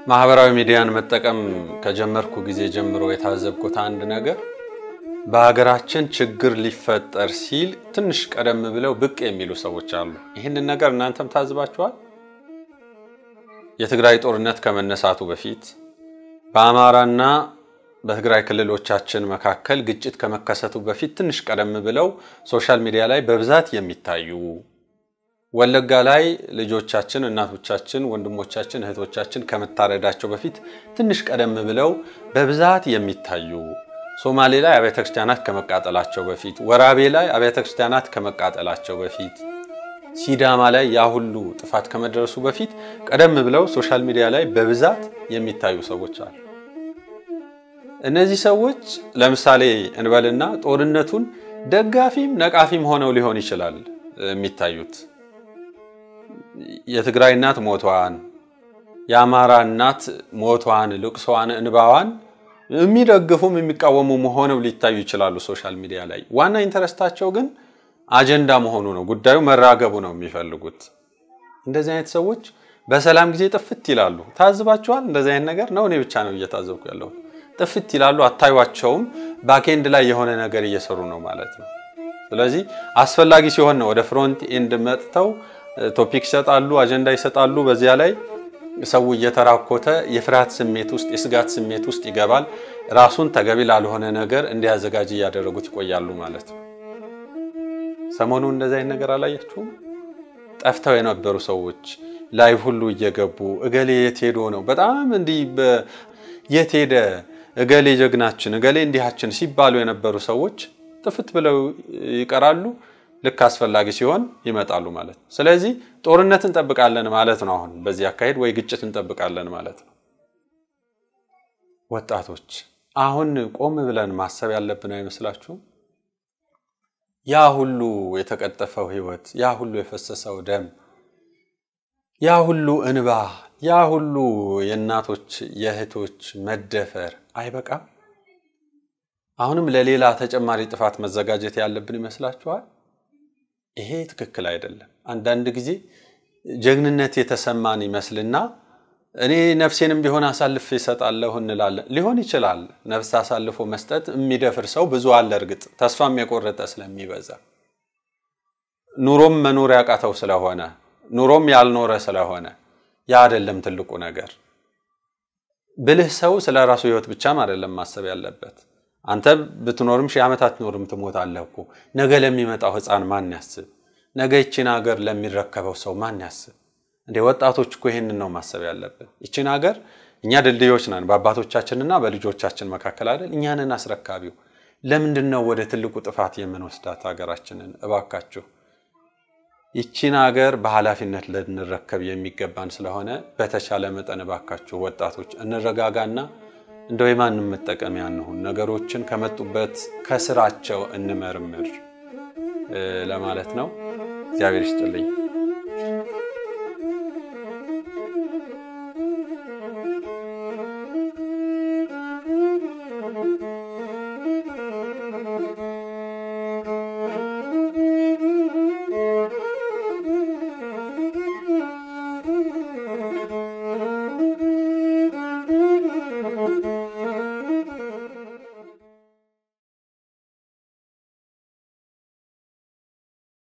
ማህበራዊ ሚዲያን መጠቀም ከጀመርኩ ጊዜ ጀምሮ የታዘብኩት አንድ ነገር በሀገራችን ችግር ሊፈጠር ሲል ትንሽ ቀደም ብለው ብቅ የሚሉ ሰዎች አሉ። ይህንን ነገር እናንተም ታዝባችኋል? የትግራይ ጦርነት ከመነሳቱ በፊት በአማራና በትግራይ ክልሎቻችን መካከል ግጭት ከመከሰቱ በፊት ትንሽ ቀደም ብለው ሶሻል ሚዲያ ላይ በብዛት የሚታዩ ወለጋ ላይ ልጆቻችን፣ እናቶቻችን፣ ወንድሞቻችን፣ እህቶቻችን ከመታረዳቸው በፊት ትንሽ ቀደም ብለው በብዛት የሚታዩ ሶማሌ ላይ አብያተ ክርስቲያናት ከመቃጠላቸው በፊት ወራቤ ላይ አብያተ ክርስቲያናት ከመቃጠላቸው በፊት ሲዳማ ላይ ያ ሁሉ ጥፋት ከመድረሱ በፊት ቀደም ብለው ሶሻል ሚዲያ ላይ በብዛት የሚታዩ ሰዎች አሉ። እነዚህ ሰዎች ለምሳሌ እንበልና ጦርነቱን ደጋፊም ነቃፊም ሆነው ሊሆን ይችላል የሚታዩት። የትግራይ እናት ሞቷን፣ የአማራ እናት ሞቷን፣ ልቅሷን፣ እንባዋን የሚደግፉም የሚቃወሙም ሆነው ሊታዩ ይችላሉ ሶሻል ሚዲያ ላይ። ዋና ኢንተረስታቸው ግን አጀንዳ መሆኑ ነው። ጉዳዩ መራገቡ ነው የሚፈልጉት። እንደዚህ አይነት ሰዎች በሰላም ጊዜ ጥፍት ይላሉ። ታዝባችኋል? እንደዚህ አይነት ነገር ነው። እኔ ብቻ ነው እየታዘብኩ ያለሁት። ጥፍት ይላሉ፣ አታዩቸውም። ባክኤንድ ላይ የሆነ ነገር እየሰሩ ነው ማለት ነው። ስለዚህ አስፈላጊ ሲሆን ነው ወደ ፍሮንት ኤንድ መጥተው ቶፒክ ይሰጣሉ፣ አጀንዳ ይሰጣሉ። በዚያ ላይ ሰው እየተራኮተ የፍርሃት ስሜት ውስጥ የስጋት ስሜት ውስጥ ይገባል። ራሱን ተገቢ ላልሆነ ነገር እንዲያዘጋጅ እያደረጉት ይቆያሉ ማለት ነው። ሰሞኑን እንደዚህ አይነት ነገር አላያችሁም? ጠፍተው የነበሩ ሰዎች ላይቭ ሁሉ እየገቡ እገሌ የት ሄዶ ነው በጣም እንዲህ የት ሄደ እገሌ ጀግናችን እገሌ እንዲሃችን ሲባሉ የነበሩ ሰዎች ጥፍት ብለው ይቀራሉ። ልክ አስፈላጊ ሲሆን ይመጣሉ ማለት ነው። ስለዚህ ጦርነት እንጠብቃለን ማለት ነው። አሁን በዚህ አካሄድ ወይ ግጭት እንጠብቃለን ማለት ነው። ወጣቶች አሁን ቆም ብለን ማሰብ ያለብን አይመስላችሁም? ያ ሁሉ የተቀጠፈው ሕይወት፣ ያ ሁሉ የፈሰሰው ደም፣ ያ ሁሉ እንባ፣ ያ ሁሉ የእናቶች የእህቶች መደፈር አይበቃም? አሁንም ለሌላ ተጨማሪ ጥፋት መዘጋጀት ያለብን ይመስላችኋል? ይሄ ትክክል አይደለም። አንዳንድ ጊዜ ጀግንነት የተሰማን ይመስልና እኔ ነፍሴንም ቢሆን አሳልፌ እሰጣለሁ እንላለን። ሊሆን ይችላል። ነፍስ አሳልፎ መስጠት የሚደፍር ሰው ብዙ አለ። እርግጥ ተስፋም የቆረጠ ስለሚበዛ ኑሮም መኖር ያቃተው ስለሆነ ኑሮም ያልኖረ ስለሆነ ያ አይደለም ትልቁ ነገር። ብልህ ሰው ስለ ራሱ ሕይወት ብቻም አይደለም ማሰብ ያለበት። አንተ ብትኖርም ሺህ ዓመት አትኖርም፣ ትሞታለህ እኮ። ነገ ለሚመጣው ሕፃን ማን ያስብ? ነገ ይችን ሀገር ለሚረከበው ሰው ማን ያስብ? እንደ ወጣቶች እኮ ይህንን ነው ማሰብ ያለብን። ይችን ሀገር እኛ ድልድዮች ነን በአባቶቻችንና በልጆቻችን መካከል አይደል? እኛንን አስረካቢው። ለምንድን ነው ወደ ትልቁ ጥፋት የምንወስዳት ሀገራችንን? እባካችሁ ይችን ሀገር በኃላፊነት ልንረከብ የሚገባን ስለሆነ በተቻለ መጠን እባካችሁ ወጣቶች እንረጋጋና እንደው የማንም መጠቀሚያ እንሁን። ነገሮችን ከመጡበት ከስራቸው እንመርምር ለማለት ነው። እግዚአብሔር ይስጥልኝ።